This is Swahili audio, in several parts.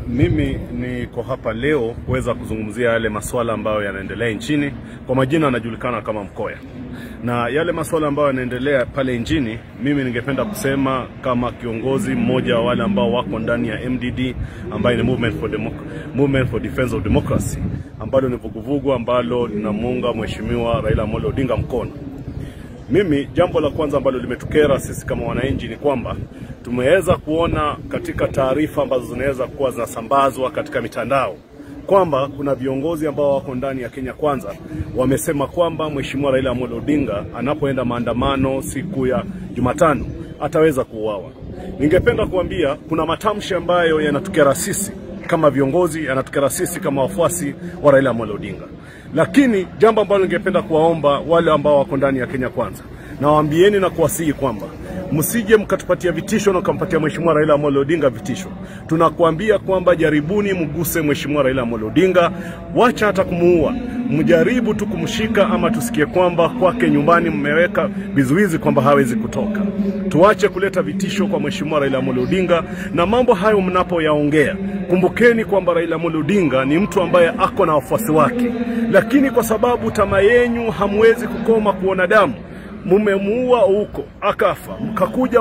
Mimi niko hapa leo kuweza kuzungumzia yale masuala ambayo yanaendelea nchini. Kwa majina anajulikana kama Mkoya, na yale masuala ambayo yanaendelea pale nchini, mimi ningependa kusema kama kiongozi mmoja wa wale ambao wako ndani ya MDD ambayo ni Movement for, Democ Movement for Defense of Democracy, ambalo ni vuguvugu ambalo linamuunga Mheshimiwa Raila Amolo Odinga mkono. Mimi jambo la kwanza ambalo limetukera sisi kama wananchi ni kwamba tumeweza kuona katika taarifa ambazo zinaweza kuwa zinasambazwa katika mitandao kwamba kuna viongozi ambao wako ndani ya Kenya Kwanza wamesema kwamba Mheshimiwa Raila Amolo Odinga anapoenda maandamano siku ya Jumatano ataweza kuuawa. Ningependa kuambia kuna matamshi ambayo yanatukera sisi kama viongozi, yanatukera sisi kama wafuasi wa Raila Amolo Odinga. Lakini jambo ambalo ningependa kuwaomba wale ambao wako ndani ya Kenya Kwanza, nawaambieni na kuwasihi kwamba msije mkatupatia vitisho na ukampatia Mheshimiwa Raila Amolo Odinga vitisho. Tunakuambia kwamba jaribuni mguse Mheshimiwa Raila Amolo Odinga, wacha hata kumuua, mjaribu tu kumshika, ama tusikie kwamba kwake nyumbani mmeweka vizuizi kwamba hawezi kutoka. Tuache kuleta vitisho kwa Mheshimiwa Raila Amolo Odinga, na mambo hayo mnapoyaongea, kumbukeni kwamba Raila Amolo Odinga ni mtu ambaye ako na wafuasi wake, lakini kwa sababu tamaa yenyu hamwezi kukoma kuona damu mumemuua huko akafa, mkakuja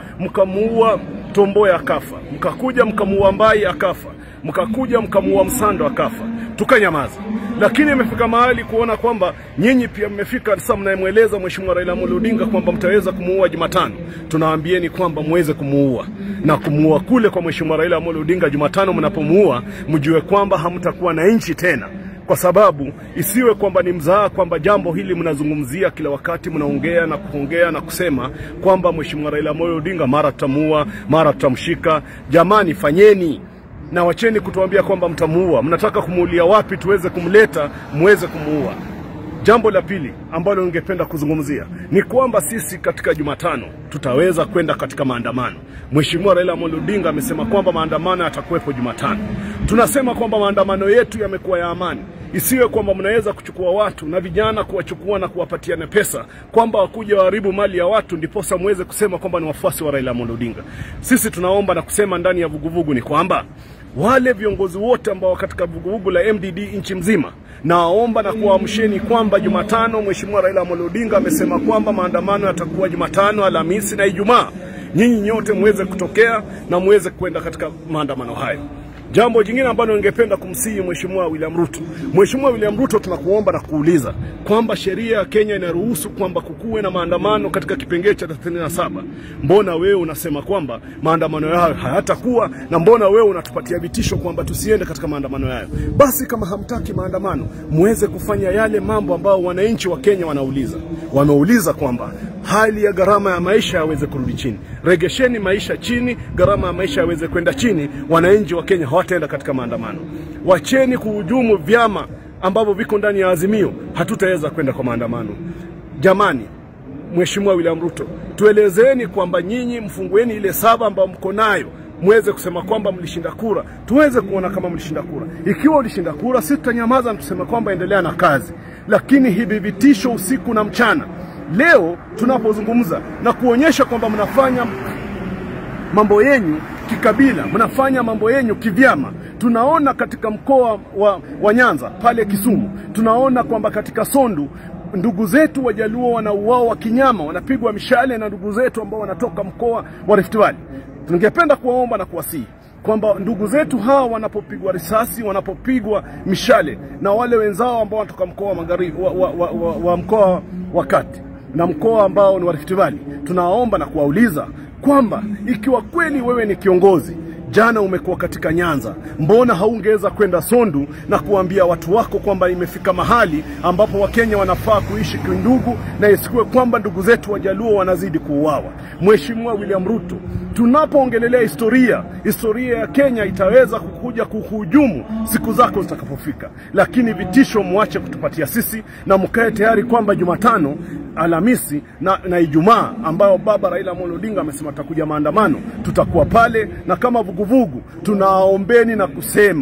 mkamuua Tomboya akafa, mkakuja mkamuua Mbai akafa, mkakuja mkamuua Msando akafa, tukanyamaza. Lakini imefika mahali kuona kwamba nyinyi pia mmefika sasa, mnayemweleza Mheshimiwa Raila Amolo Odinga kwamba mtaweza kumuua Jumatano. Tunawaambieni kwamba muweze kumuua na kumuua kule kwa Mheshimiwa Raila Amolo Odinga Jumatano, mnapomuua mjue kwamba hamtakuwa na nchi tena kwa sababu isiwe kwamba ni mzaha kwamba jambo hili mnazungumzia kila wakati, mnaongea na kuongea na kusema kwamba Mheshimiwa Raila Amolo Odinga mara tutamuua, mara tutamshika. Jamani, fanyeni na wacheni kutuambia kwamba mtamuua. Mnataka kumuulia wapi tuweze kumleta muweze kumuua? Jambo la pili ambalo ningependa kuzungumzia ni kwamba sisi katika Jumatano tutaweza kwenda katika maandamano. Mheshimiwa Raila Amolo Odinga amesema kwamba maandamano yatakuwepo Jumatano. Tunasema kwamba maandamano yetu yamekuwa ya amani, isiwe kwamba mnaweza kuchukua watu na vijana kuwachukua na kuwapatiana pesa kwamba wakuja waharibu mali ya watu ndiposa muweze kusema kwamba ni wafuasi wa Raila Amolo Odinga. Sisi tunaomba na kusema ndani ya vuguvugu ni kwamba wale viongozi wote ambao katika vuguvugu la MDD nchi mzima, nawaomba na kuwaamsheni kwamba Jumatano Mheshimiwa Raila Amolo Odinga amesema kwamba maandamano yatakuwa Jumatano, Alhamisi na Ijumaa. Nyinyi nyote muweze kutokea na muweze kwenda katika maandamano hayo. Jambo jingine ambalo ningependa kumsihi Mheshimiwa William Ruto. Mheshimiwa William Ruto, tunakuomba na kuuliza kwamba sheria ya Kenya inaruhusu kwamba kukuwe na maandamano katika kipengele cha 37. Mbona wewe unasema kwamba maandamano hayo hayatakuwa, na mbona wewe unatupatia vitisho kwamba tusiende katika maandamano hayo? Basi kama hamtaki maandamano, muweze kufanya yale mambo ambayo wananchi wa Kenya wanauliza. Wameuliza kwamba hali ya gharama ya maisha yaweze kurudi chini. Regesheni maisha chini, gharama ya maisha yaweze kwenda chini. Wananchi wa Kenya hawataenda katika maandamano. Wacheni kuhujumu vyama ambavyo viko ndani ya Azimio, hatutaweza kwenda kwa maandamano. Jamani, Mheshimiwa William Ruto, tuelezeni kwamba nyinyi mfungueni ile saba ambayo mko nayo muweze kusema kwamba mlishinda kura, tuweze kuona kama mlishinda kura. Ikiwa ulishinda kura, sisi tutanyamaza na tuseme kwamba endelea na kazi, lakini hivi vitisho usiku na mchana Leo tunapozungumza na kuonyesha kwamba mnafanya mambo yenyu kikabila, mnafanya mambo yenyu kivyama. Tunaona katika mkoa wa, wa Nyanza pale Kisumu, tunaona kwamba katika Sondu ndugu zetu Wajaluo wanauawa kinyama, wanapigwa mishale na ndugu zetu ambao wanatoka mkoa wa Rift Valley. Tungependa kuwaomba na kuwasihi kwamba ndugu zetu hawa wanapopigwa risasi, wanapopigwa mishale na wale wenzao ambao wanatoka mkoa wa magharibi wa, wa, wa, wa, wa mkoa wa kati na mkoa ambao ni wa Rift Valley, tunawaomba na kuwauliza kwamba ikiwa kweli wewe ni kiongozi, jana umekuwa katika Nyanza, mbona haungeweza kwenda Sondu na kuambia watu wako kwamba imefika mahali ambapo Wakenya wanafaa kuishi kindugu na isikuwe kwamba ndugu zetu Wajaluo wanazidi kuuawa? Mheshimiwa William Ruto, tunapoongelelea historia, historia ya Kenya itaweza kukuja kuhujumu siku zako zitakapofika, lakini vitisho mwache kutupatia sisi na mkae tayari kwamba Jumatano Alhamisi na, na Ijumaa ambayo baba Raila Amolo Odinga amesema atakuja maandamano, tutakuwa pale na kama vuguvugu tunaombeni na kusema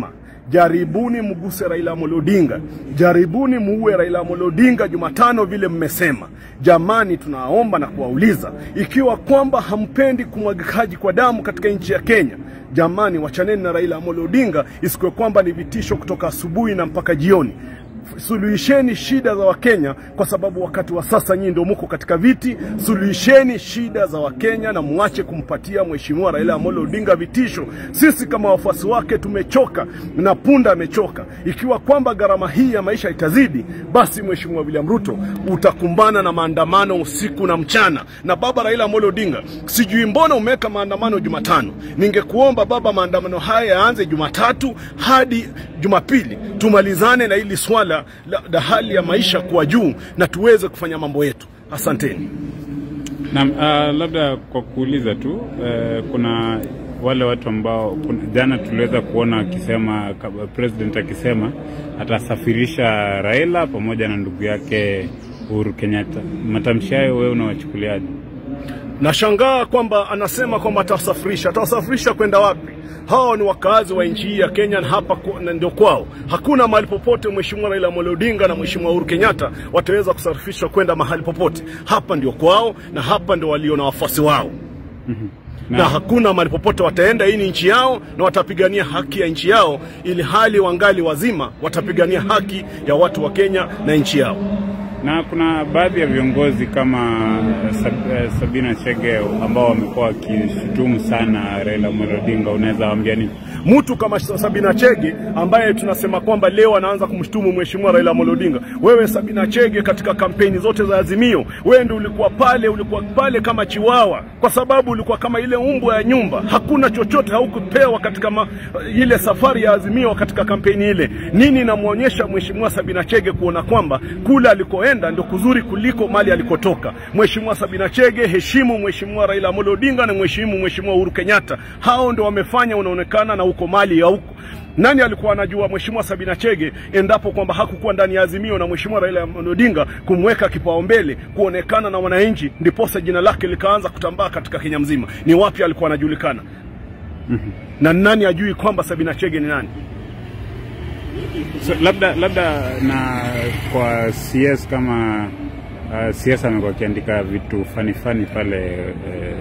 jaribuni mguse Raila Amolo Odinga, jaribuni muue Raila Amolo Odinga Jumatano vile mmesema. Jamani, tunaomba na kuwauliza ikiwa kwamba hampendi kumwagikaji kwa damu katika nchi ya Kenya, jamani, wachaneni na Raila Amolo Odinga, isikuwe kwamba ni vitisho kutoka asubuhi na mpaka jioni. Suluhisheni shida za Wakenya kwa sababu wakati wa sasa nyinyi ndio muko katika viti. Suluhisheni shida za Wakenya na muache kumpatia Mheshimiwa Raila Amolo Odinga vitisho. Sisi kama wafuasi wake tumechoka na punda amechoka. Ikiwa kwamba gharama hii ya maisha itazidi, basi Mheshimiwa William Ruto utakumbana na maandamano usiku na mchana. Na baba Raila Amolo Odinga, sijui mbona umeweka maandamano Jumatano. Ningekuomba baba, maandamano haya yaanze Jumatatu hadi Jumapili, tumalizane na hili swala la, la hali ya maisha kuwa juu na tuweze kufanya mambo yetu. Asanteni. Naam, uh, labda kwa kuuliza tu uh, kuna wale watu ambao kuna, jana tuliweza kuona akisema president akisema atasafirisha Raila pamoja na ndugu yake Uhuru Kenyatta. Matamshi hayo wewe unawachukuliaje? Nashangaa kwamba anasema kwamba atawasafirisha. Atawasafirisha kwenda wapi? Hao ni wakazi wa nchi hii ya Kenya na hapa ndio kwao. Hakuna mahali popote Mheshimiwa Raila Amolo Odinga na Mheshimiwa Uhuru Kenyatta wataweza kusafirishwa kwenda mahali popote. Hapa ndio kwao na hapa ndio walio na wafuasi wao. Mm-hmm. Na, na hakuna mahali popote wataenda. Hii ni nchi yao na watapigania haki ya nchi yao, ili hali wangali wazima watapigania haki ya watu wa Kenya na nchi yao na kuna baadhi ya viongozi kama Sab, Sabina Chege ambao wamekuwa wakishutumu sana Raila Amolo Odinga. Unaweza waambia nini? Mtu kama Sabina Chege ambaye tunasema kwamba leo anaanza kumshutumu mheshimiwa Raila Amolo Odinga. Wewe Sabina Chege, katika kampeni zote za Azimio, wewe ndio ulikuwa pale, ulikuwa pale kama chiwawa, kwa sababu ulikuwa kama ile umbwa ya nyumba. Hakuna chochote haukupewa katika ma, ile safari ya Azimio katika kampeni ile. Nini inamwonyesha mheshimiwa Sabina Chege kuona kwamba kule alikoenda ndio kuzuri kuliko mali alikotoka. Mheshimiwa Sabina Chege, heshimu mheshimiwa Raila Amolo Odinga na mheshimu mheshimiwa Uhuru Kenyatta. Hao ndio wamefanya unaonekana na uko mali ya huko. Nani alikuwa anajua mheshimiwa Sabina Chege endapo kwamba hakukuwa ndani ya Azimio na mheshimiwa Raila Amolo Odinga kumweka kipaumbele kuonekana na wananchi, ndiposa jina lake likaanza kutambaa katika Kenya mzima? Ni wapi alikuwa anajulikana? mm-hmm. na nani ajui kwamba Sabina Chege ni nani? So, labda labda na kwa CS kama uh, CS amekuwa akiandika vitu fani fani pale eh,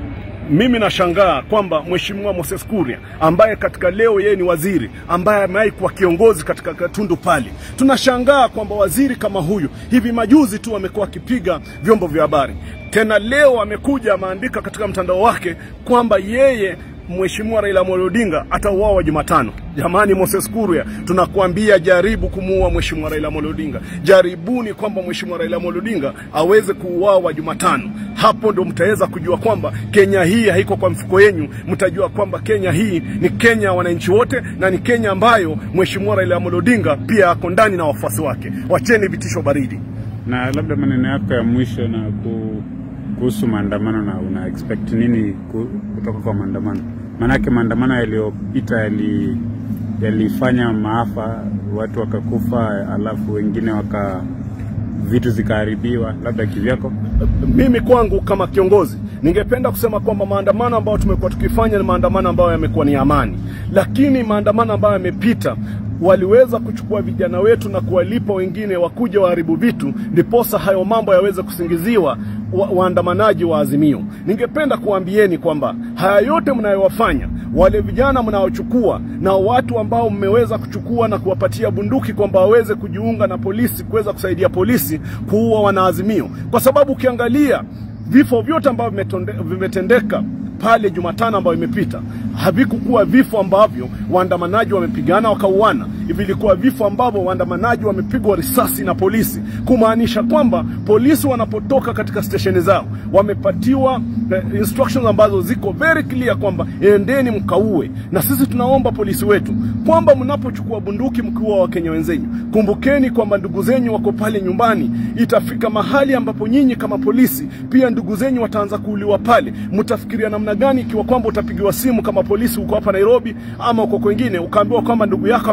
mimi nashangaa kwamba mheshimiwa Moses Kuria ambaye katika leo yeye ni waziri ambaye amewahi kuwa kiongozi katika Tundu pale, tunashangaa kwamba waziri kama huyu hivi majuzi tu amekuwa akipiga vyombo vya habari, tena leo amekuja ameandika katika mtandao wake kwamba yeye Mheshimiwa Raila Amolo Odinga atauawa Jumatano. Jamani, Moses Kuria, tunakuambia jaribu kumuua Mheshimiwa Raila Amolo Odinga. Jaribuni kwamba Mheshimiwa Raila Amolo Odinga aweze kuuawa Jumatano. Hapo ndo mtaweza kujua kwamba Kenya hii haiko kwa mfuko yenyu. Mtajua kwamba Kenya hii ni Kenya ya wananchi wote na ni Kenya ambayo Mheshimiwa Raila Amolo Odinga pia ako ndani na wafuasi wake. Wacheni vitisho baridi. Na labda maneno yako ya mwisho na ku kuhusu maandamano na una expect nini kutoka kwa maandamano? Maanake maandamano yaliyopita yali yalifanya maafa, watu wakakufa, alafu wengine waka vitu zikaharibiwa, labda kivyako. Mimi kwangu kama kiongozi ningependa kusema kwamba maandamano ambayo tumekuwa tukifanya ni maandamano ambayo yamekuwa ni amani, lakini maandamano ambayo yamepita waliweza kuchukua vijana wetu na kuwalipa wengine wakuja waharibu vitu, ndiposa hayo mambo yaweze kusingiziwa wa, waandamanaji wa Azimio. Ningependa kuambieni kwamba haya yote mnayowafanya, wale vijana mnaochukua na watu ambao mmeweza kuchukua na kuwapatia bunduki kwamba waweze kujiunga na polisi, kuweza kusaidia polisi kuua wanaazimio, kwa sababu ukiangalia vifo vyote ambavyo vimetendeka pale Jumatano ambayo imepita havikukuwa vifo ambavyo waandamanaji wamepigana wakauana. Vilikuwa vifo ambavyo waandamanaji wamepigwa risasi na polisi, kumaanisha kwamba polisi wanapotoka katika stesheni zao wamepatiwa eh, instructions ambazo ziko very clear kwamba endeni mkaue. Na sisi tunaomba polisi wetu kwamba mnapochukua bunduki mkiua Wakenya wenzenyu, kumbukeni kwamba ndugu zenyu wako pale nyumbani. Itafika mahali ambapo nyinyi kama polisi pia ndugu zenyu wataanza kuuliwa pale. Mtafikiria namna gani ikiwa kwamba utapigiwa simu kama polisi uko hapa Nairobi ama uko kwengine ukaambiwa kwamba ndugu yako amepigwa na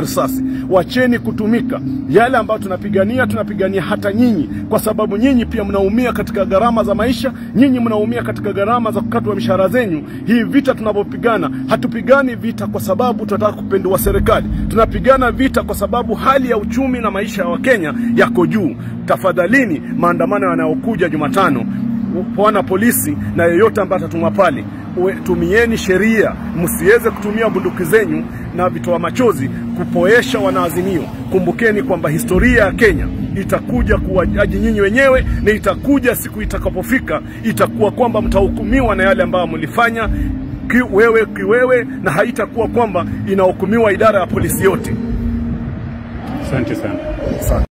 risasi. Wacheni kutumika yale ambayo tunapigania, tunapigania hata nyinyi, kwa sababu nyinyi pia mnaumia katika gharama za maisha, nyinyi mnaumia katika gharama za kukatwa mishahara zenyu. Hii vita tunavyopigana, hatupigani vita kwa sababu tunataka kupindua serikali, tunapigana vita kwa sababu hali ya uchumi na maisha ya Wakenya yako juu. Tafadhalini, maandamano yanayokuja Jumatano bwana polisi na yeyote ambaye atatumwa pale, uwe- tumieni sheria, msiweze kutumia bunduki zenyu na vitoa machozi kupoesha wanaazimio. Kumbukeni kwamba historia ya Kenya itakuja kuwajaji nyinyi wenyewe, na itakuja siku itakapofika, itakuwa kwamba mtahukumiwa na yale ambayo mlifanya kiwewe kiwewe, na haitakuwa kwamba inahukumiwa idara ya polisi yote. Asante sana. Asante.